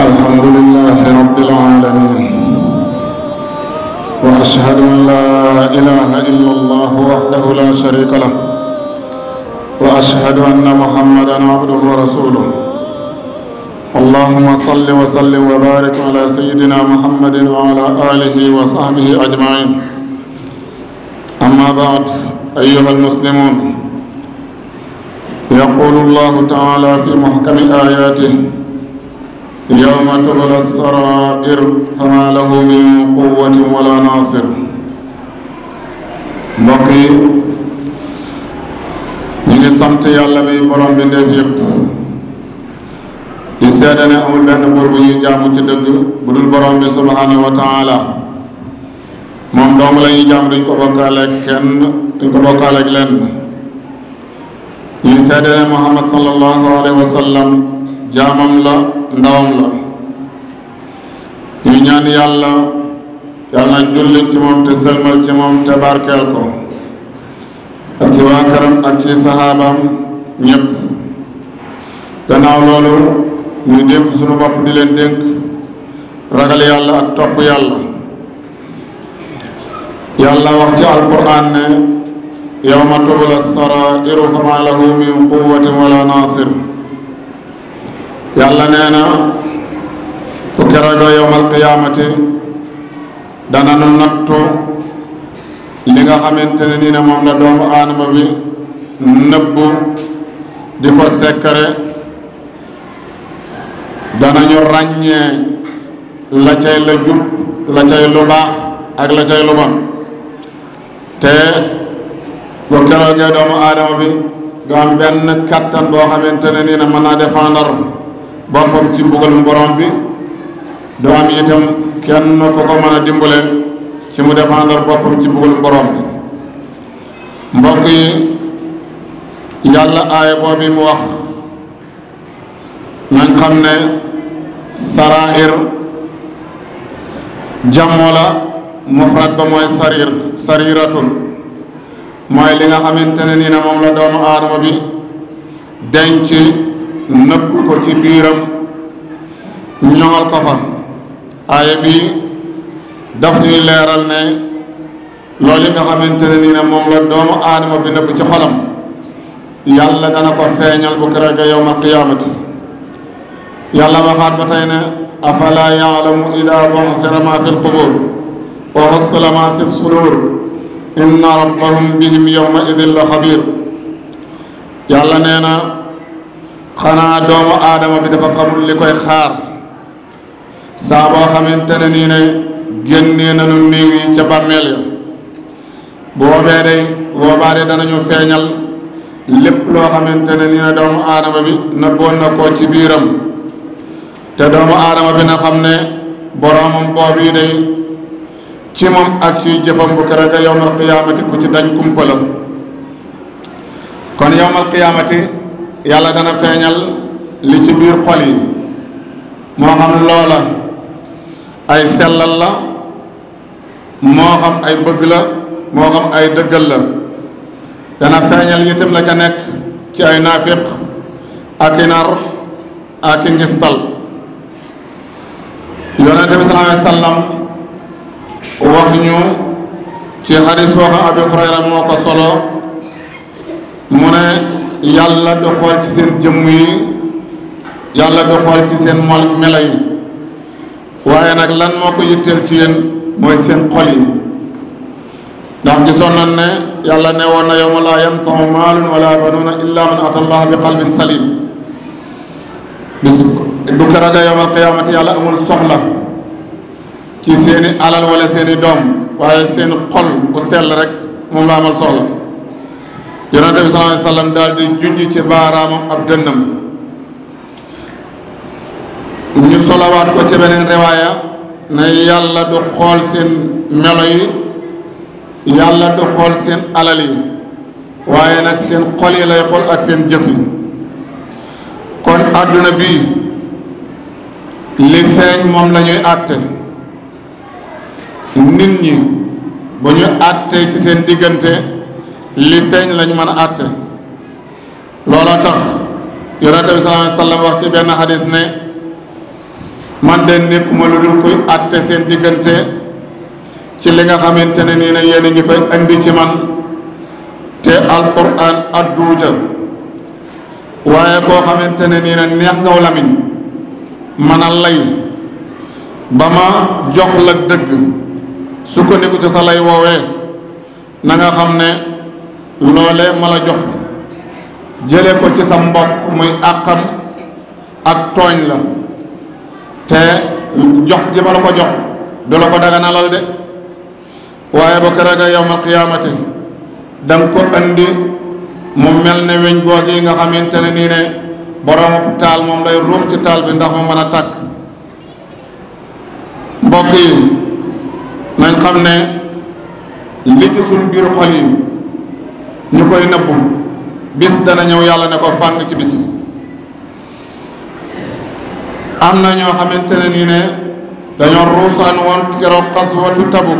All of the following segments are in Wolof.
الحمد لله رب العالمين واشهد ان لا اله الا الله وحده لا شريك له واشهد ان محمدا عبده ورسوله اللهم صل وسلم وبارك على سيدنا محمد وعلى اله وصحبه اجمعين اما بعد ايها المسلمون يقول الله تعالى في محكم اياته يوم تبلى السرائر فما له من قوة ولا ناصر mbokk yi ñu ngi sant yàlla mi borom bi ndeef yëpp di seede ne amul benn buur bu ñuy jaamu ci dëgg bu dul borom bi subhanahu wa taala moom dong la ñuy jaam duñ ko bokkaaleeg kenn duñ ko bokkaaleeg lenn ñuy seede ne Muhammad sallallahu alayhi wa sallam jaamam la ndawam la ñu ñaan yàlla yàlla na julli ci moom te sëlmal ci moom te barkeel ko ak ci waa këram ak ci saxaabaam ñépp gannaaw loolu ñu dénk suñu bopp di leen dénk ragal yàlla ak topp yàlla yàlla wax ci alquran ne yawma tubla sarairu fama lahu min quwatin wala nasir yàlla nee na bu keroogoo yowmal qiyaamati dana nu nattu li nga xamante ne nii ne moom la doomu aadama bi nëbbu di ko sekkare danañu ràññee la cay la jub la cay lu baax ak la cay lu bon te bu keroogee doomu aadama bi du am benn kattan boo xamante ne nii ne mën naa défendre boppam ci mbugalum borom bi du am itam kenn ku ko mën a dimbale ci mu défendre boppam ci mbugalum borom bi mbokk yi yàlla aaya boobu mu wax nañ xam ne sarair jàmmo la mufrad ba mooy sarir sariratun mooy li nga xamante ne nii ne moom la doomu aadama bi denc nëbb ko ci biiram ñoŋal ko fa aaya bi daf ñuy leeral ne loolu yi nga xamante ne nii ne moom la doomu aadama bi nëbb ci xolam yàlla dana ko feeñal bu keroogee yowmal qiyaamati yàlla waxaat ba tey ne afala yaalamu ida bu'thira ma fi lqubur wa hussila ma fi sudur inna rabbahum bihim yowma idin la xabir yàlla nee na xanaa doomu aadama bi dafa xamul li koy xaar saa boo xamante ne nii ne génnee nañu néew yi ca bàmmeel ya boobee day boobaa de danañu feeñal lépp loo xamante ne nii ne doomu aadama bi nëbboon na ko ci biiram te doomu aadama bi na xam ne boromam boobu yi day ci moom ak ci jëfam bu keroog yowmal qiyaamati ku ci dañ kumpa la kon yowmal qiyaamati yàlla dana feeñal li ci biir xol yi moo xam loola ay sellal la moo xam ay bëgg la moo xam ay dëggal la dana feeñal itam la ca nekk ci ay naafiq ak i nar ak i ngistal yonente bi sallallahu alayhi wa sallam wax ñu ci xadis boo xam abi hurayra moo ko solo mu ne yàlla du xool ci seen jëmm yi yàlla du xool ci seen mol melo yi waaye nag lan moo ko yitteel ci yéen mooy seen xol yi ndax gisoon nañ ne yàlla ne woon na yawma laa yanfau maalun wala banuuna illa man ata allah bi qalbin salim bis bu keroog yawmal qiyaamati yàlla amul soxla ci seeni alal wala seeni doom waaye seen xol bu sell rek moom la amal soxla yonente bi sallallahu alayhi wa sallam daal di junj ci baaraamam ab dënnam ñu solowaat ko ci beneen riwaaya ne yàlla du xool seen melo yi yàlla du xool seen alal yi waaye nag seen xol yi lay xool ak seen jëf yi kon àdduna bii li feeñ moom la ñuy àtte nit ñi bu ñu àttee ci seen diggante li feeñ lañ mën a àtte looloo tax yonente bi sallallahu alayhi wa sallam wax ci benn xadis ne man de nekkuma lu dul kuy àtte seen diggante ci li nga xamante ne nii ne yéen a ngi koy indi ci man te alquran adduuja waaye koo xamante ne nii ne neex ngaw lamiñ man a lay ba ma jox la dëgg sukkandiku ci sa lay woowee na nga xam ne loolee ma la jox jële ko ci sa mbokk muy àqam ak tooñ la te jox gi ma la ko jox du la ko daganalal de waaye ba keroog a yawmal qiyaamati danga ko andi mu mel ne weñ googu yi nga xamante ne nii ne borom taal moom lay ruux ci taal bi ndax mu mën a tàkk mbokk yi nañ xam ne li ci suñ biir xol yi ñu koy nëbbu bis dana ñëw yàlla ne ko fàng ci biti am na ñoo xamante ne nii ne dañoo ruusaan woon keroog xaswatu Tabuk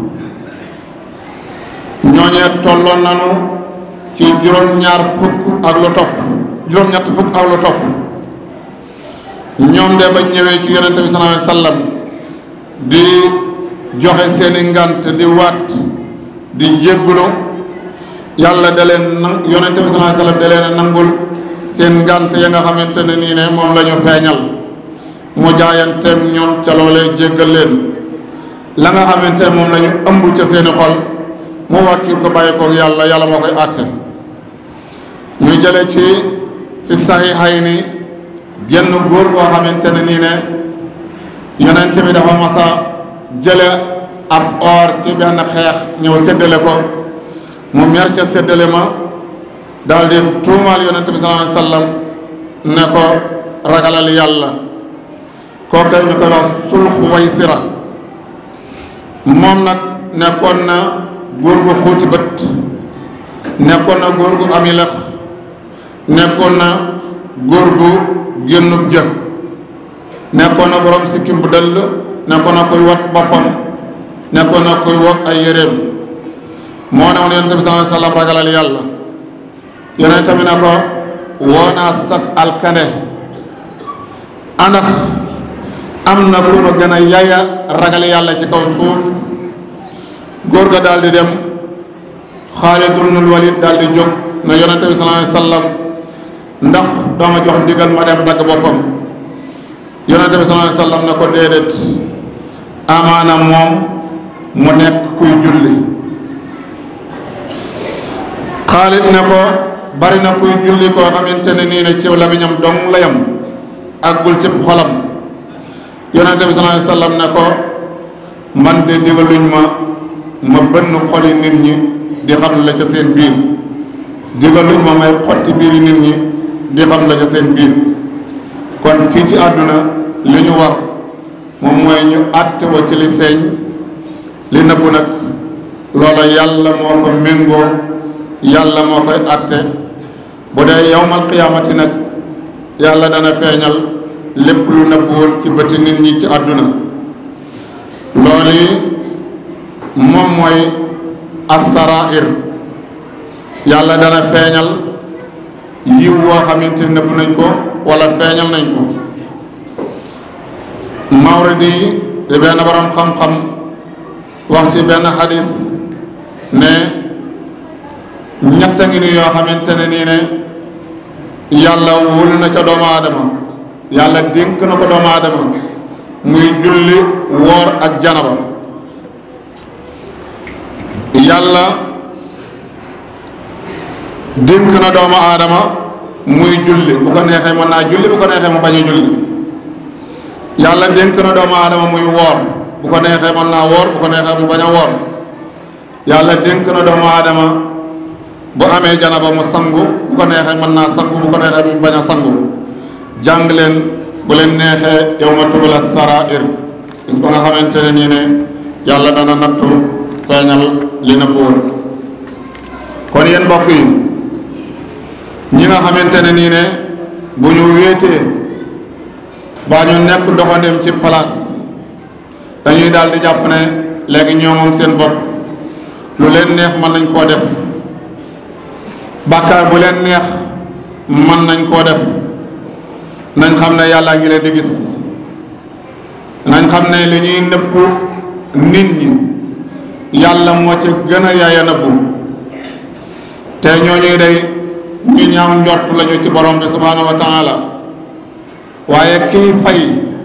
ñooñee tolloon nanu ci juróom-ñaar fukk ak lu topp juróom-ñett fukk ak lu topp ñoom de bañ ñëwee ci yonente bi sallallahu alayhi wasallam di joxe seeni ngant di waat di jéggulu yàlla da leen na yonente bi sallallahu alayhi wasallam da leen a nangul seen ngant ya nga xamante ne nii ne moom la ñu feeñal mu jaayanteem ñoom ca loolee jéggal leen la nga xamante ne moom la ñu ëmb ca seeni xol mu wàkkir ko bàyyi koog yàlla yàlla moo koy àtte ñu jële ci fi saxiixay ni genn góor goo xamante ne nii ne yonente bi dafa masa jële ab or ci benn xeex ñëw séddale ko mu mer ca séddale ma daal di tuumaal yonente bi sallallahu alayhi wasallam ne ko ragalal yàlla kooku ñu koy wax sulxu way sira moom nag nekkoon na góor gu xuuti bët nekkoon na góor gu ami lex nekkoon na góor gu génnub jë nekkoon na borom sikkim bu dëll nekkoon na kuy wat boppam nekkoon na kuy wokk ay yéreem moo ne woon yonente bi sallallahu alayhi wasallam ragalal yàlla yonente bi ne ko woonaa sat alkane andax am na ku ma gën a yaya ragal yàlla ci kaw suuf góor ga daal di dem Xaalid ibnul Walid daal di jóg na yonente bi sallallahu alayhi wasallam ndax dooma jox ndigal ma dem dagg boppam yonente bi sallallahu alayhi wasallam ne ko déedéet amaana moom mu nekk kuy julli Xaalid ne ko bari na kuy julli koo xamante ne nii ne ciw lamiñam dong la yam àggul ci xolam yonente bi sallallahu alayhi wasallam ne ko man de digaluñ ma ma bënn xoli nit ñi di xam la ca seen biir digaluñ ma may xotti biiri nit ñi di xam la ca seen biir kon fii ci àdduna li ñu war moom mooy ñu àtte wa ci li feeñ li nëbbu nag loola yàlla moo ko méngoo yàlla moo koy àtte bu dee yawmal qiyaamati nag yàlla dana feeñal lépp lu nëbbu woon ci bëti nit ñi ci àdduna loolu yi moom mooy assarair yàlla dana feeñal yiw woo xamante ne nëbbu nañ ko wala feeñal nañ ko Mawardi di benn borom xam-xam wax ci benn xadis ne ñett ngi ni yoo xamante ne nii ne yàlla wóolu na ca doomu aadama yàlla dénk na ko doomu aadama muy julli woor ak janaba yàlla dénk na doomu aadama muy julli bu ko neexee mën naa julli bu ko neexee mu bañ a julli yàlla dénk na doomu aadama muy woor bu ko neexee mën naa woor bu ko neexee mu bañ a woor yàlla dénk na doomu aadama bu amee janaba mu sangu bu ko neexee mën naa sangu bu ko neexee mu bañ a sangu jàng leen bu leen neexee yow ma tubala sarair bis ba nga xamante ne nii ne yàlla dana nattu feeñal li na buur kon yéen mbokk yi ñi nga xamante ne nii ne bu ñu wéetee baa ñu nekk doxandem ci place dañuy daal di jàpp ne léegi ñoo moom seen bopp lu leen neex mën nañ koo def bàkkaar bu leen neex mën nañ koo def nañ xam ne yàllaa ngi leen di gis xam ne li ñuy nëbb nit ñi yàlla moo ci gën a yaaya nëbbu te ñooñuy day ñu ñaaw njort lañu ci borom bi subhaanahu wa taala waaye kii fay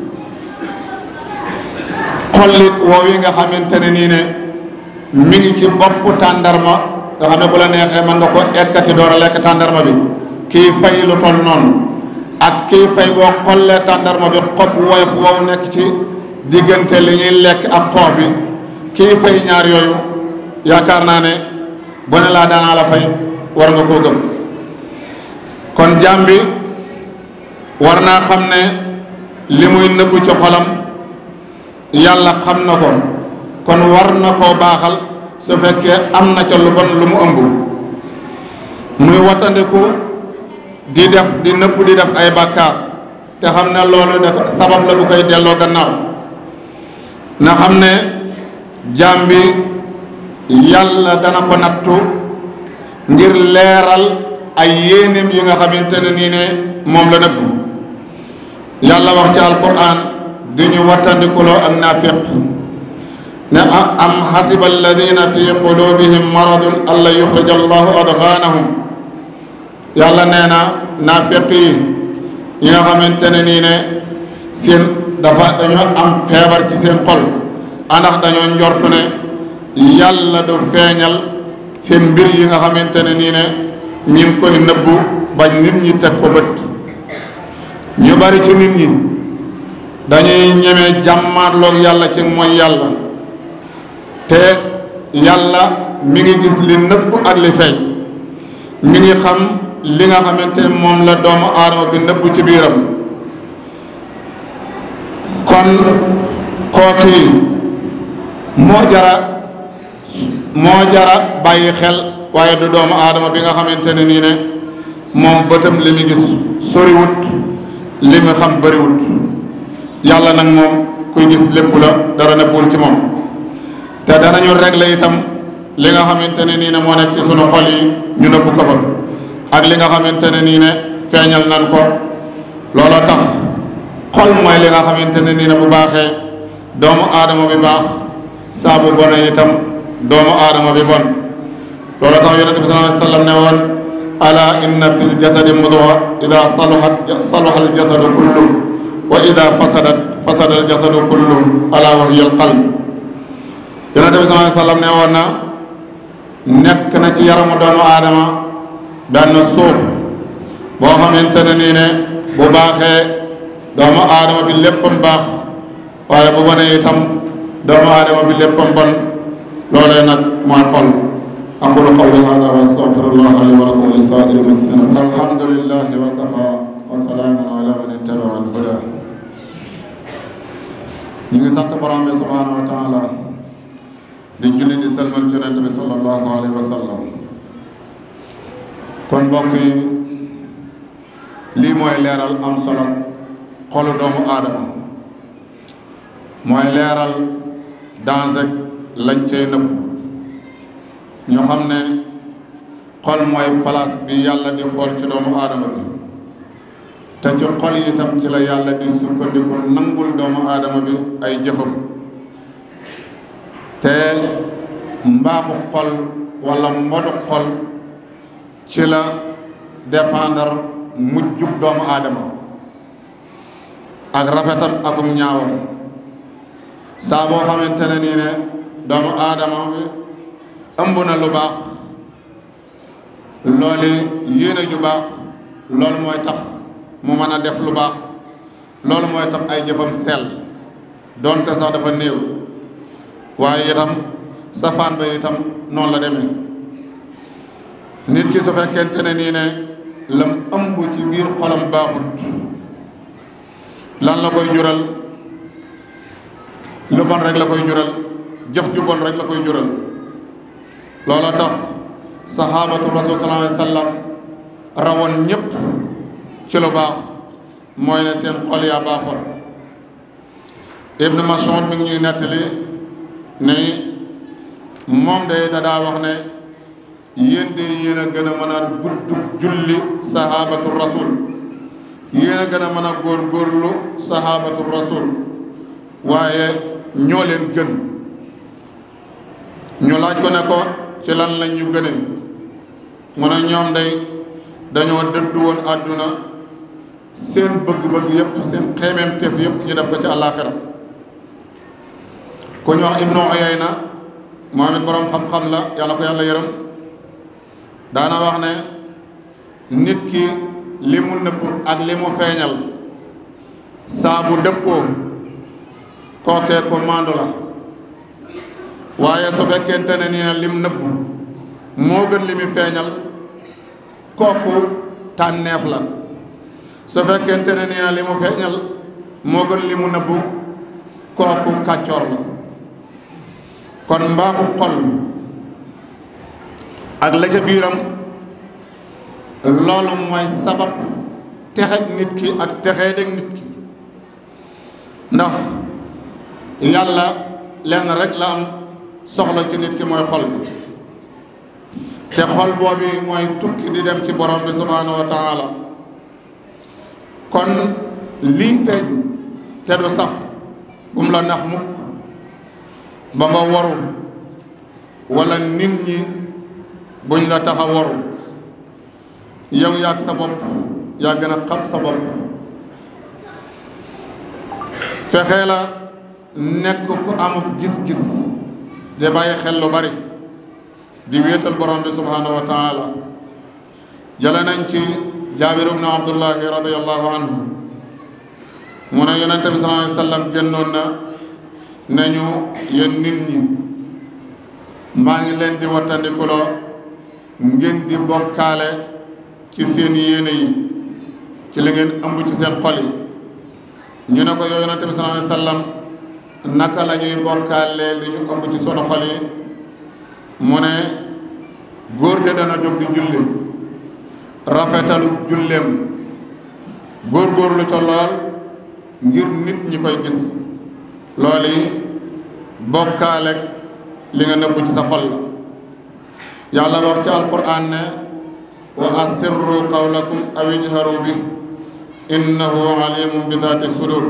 xollit woow yi nga xamante ne nii ne mi ngi ci bopp tàndarma nga xam ne bu la neexee mën nga ko ekkati door a lekk tàndarma bi kii fay lu toll noonu ak kii fay boo xollee tàndarma bi xob woyof wow nekk ci diggante li ñuy lekk ak xoox bi kii fay ñaar yooyu yaakaar naa ne bu ne laa daanaa la fay war nga koo gëm kon jaam bi war naa xam ne li muy nëbbu ci xolam yàlla xam na ko kon war na koo baaxal su fekkee am na ca lu bon lu mu ëmb muy wattandiku di def di nëbbu di def ay bàkkaar te xam ne loolu da sabab la bu koy delloo gannaaw na xam ne jaam bi yàlla dana ko nattu ngir leeral ay yéenéem yi nga xamante ne nii ne moom la nëbbu yàlla wax ci alquran di ñu wattandikuloo ak naafiq ne am xasiba alladina fi qulubihim maradun an la yuxrija allahu adganahum yàlla nee na naafiq yi ñi nga xamante ne nii ne seen dafa dañoo am feebar ci seen xol andax dañoo njortu ne yàlla du feeñal seen mbir yi nga xamante ne nii ne ñi ngi koy nëbbu bañ nit ñi teg ko bët ñu bari ci nit ñi dañuy ñeme jàmmaarloog yàlla ci mooy yàlla te yàlla mi ngi gis li nëbbu ak li feeñ mi ngi xam li nga xamante ne moom la doomu aadama bi nëbbu ci biiram kon kooki moo jara moo jara bàyyi xel waaye du doomu aadama bi nga xamante ne nii ne moom bëtam li mu gis soriwut li mu xam bëriwut yàlla nag moom kuy gis lépp la dara nëbbuwul ci moom te danañu régler itam li nga xamante ne nii ne moo nekk ci sunu xol yi ñu nëbbu ko fa ak li nga xamante ne nii ne feeñal nan ko looloo tax xol mooy li nga xamante ne nii ne bu baaxee doomu aadama bi baax saa bu bone itam doomu aadama bi bon loolu tax yonent bi sallallahu alayhi wa sallam ne woon ala inna fi ljasadi mudwa ida saluhat saluha aljasadu kullu wa ida fasadat fasada aljasadu kullu ala wa hiya alqalb yonent bi sallallahu alayhi wa sallam ne woon na nekk na ci yaramu doomu aadama benn suuf boo xamante ne nii ne bu baaxee doomu aadama bi léppam baax waaye bu bonee itam doomu aadama bi léppam bon loolee nag mooy xol aqulu qawli hada wa astaghfirullah li wa lakum wa li saa'iri muslimin alhamdulillahi wa kafa wa salaamun ala man ittaba'a al-huda ñu ngi sant borom bi subhanahu wa taala di julli di selmal ci yonent bi sallallahu alayhi wa sallam kon mbokk yi lii mooy leeral am solo xolu doomu aadama mooy leeral dansek lañ cay nëbb ñu xam ne xol mooy place bi yàlla di xool ci doomu aadama bi te ci xol yi itam ci la yàlla di sukkandiku nangul doomu aadama bi ay jëfam te mbaaxu xol walla mbodu xol ci la dépendre mujjub doomu aadama ak rafetam akum ñaawam saa boo xamante ne nii ne doomu aadama bi ëmb na lu baax loolu yéene ju baax loolu mooy tax mu mën a def lu baax loolu mooy tax ay jëfam sell donte sax dafa néew waaye itam safaan ba itam noonu la demee nit ki su fekkente ne nii ne lam ëmb ci biir xolam baaxut lan la koy jural lu bon rek la koy jural jëf ju bon rek la koy jural loola tax sahabatu rasul sallallahu alayhi wa sallam rawoon ñépp ci lu baax mooy ne seen xol yaa baaxoon ibnu Mas'ud mi ngi ñuy nettali ne moom de da daa wax ne yéen de yéen a gën a mën a gudd julli sahabatu rasul yéen a gën a mën a góor góorlu sahabatu rasul waaye ñoo leen gën ñu laaj ko ne ko ci lan lañ ñu gëne mu ne ñoom day dañoo dëddu woon àdduna seen bëgg-bëgg yépp seen xeemeem teef yépp ñu def ko ci àllaaxira ku ñu wax ibnu Uyayna moom it boroom xam-xam la yàlla ko yàlla yërëm daana wax ne nit ki li mu nëbb ak li mu feeñal saa bu dëppoo kookee ko maandu la waaye su fekkente ne nii na lim nëbb moo gën li mu feeñal kooku tànneef la su fekkente ne nii na li mu feeñal moo gën li mu nëbbu kooku kàccoor la kon mbaaxu xol ak la ca biiram loolu mooy sabab texeg nit ki ak texee deg nit ki ndax yàlla lenn rek la am soxla ci nit ki mooy xol bi te xol boobu mooy tukki di dem ci borom bi subhaanahu wa taala kon lii feeñ te du sax bu mu la nax mukk ba nga waru wala nit ñi buñ la tax a waru yow yaag sa bopp yaa gën a xam sa bopp fexee la nekk ku amuk gis-gis de bàyyi xel lu bari di wéetal borom bi subhaanahu wa taala jële nañ ci jaabir ibnu abdullahi radiallahu anhu mu ne yonente bi sallallahu alayhi wa sallam génnoon na nañu yéen nit ñi maa ngi leen di wattandikuloo ngeen di bokkaale ci seen yéene yi ci li ngeen ëmb ci seen xol yi ñu ne ko yow yonente bi sallallahu alayhi wa sallam naka la ñuy bokkaale li ñu ëmb ci sunu xol yi mu ne góor de dana jóg di julli rafetalu julleem góor-góorlu ca lool ngir nit ñi koy gis loolu yi bokkaale li nga nëbb ci sa xol la yàlla wax ci alquran ne wa asirru qawlakum aw ijharu bi innahu alimun bi daati sudur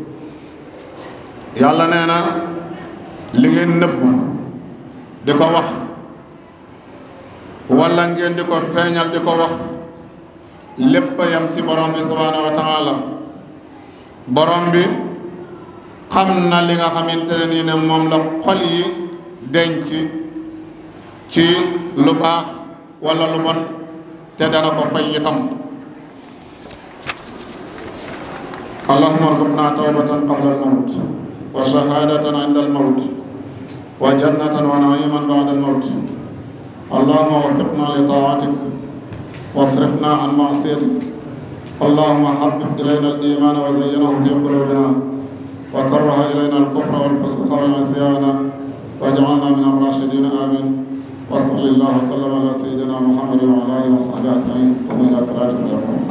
yàlla nee na li ngeen nëbb di ko wax wala ngeen di ko feeñal di ko wax lépp yam ci borom bi subhaanahu wa taala borom bi xam na li nga xamante ne nii ne moom la xol yi denc ci lu baax wala lu bon te dana ko fay itam allahuma arzuqna tawbatan qabla almawt wa shahadatan inda almawt wa jannatan wa naiman ba'da almawt allahuma waffiqna li taatik واصرفنا عن معصيتك اللهم حبب إلينا الإيمان وزينه في قلوبنا وكره إلينا الكفر والفسوق والعصيان واجعلنا من الراشدين آمين وصلى الله وسلم على سيدنا محمد وعلى آله وصحبه أجمعين قوموا إلى صلاتكم يرحمكم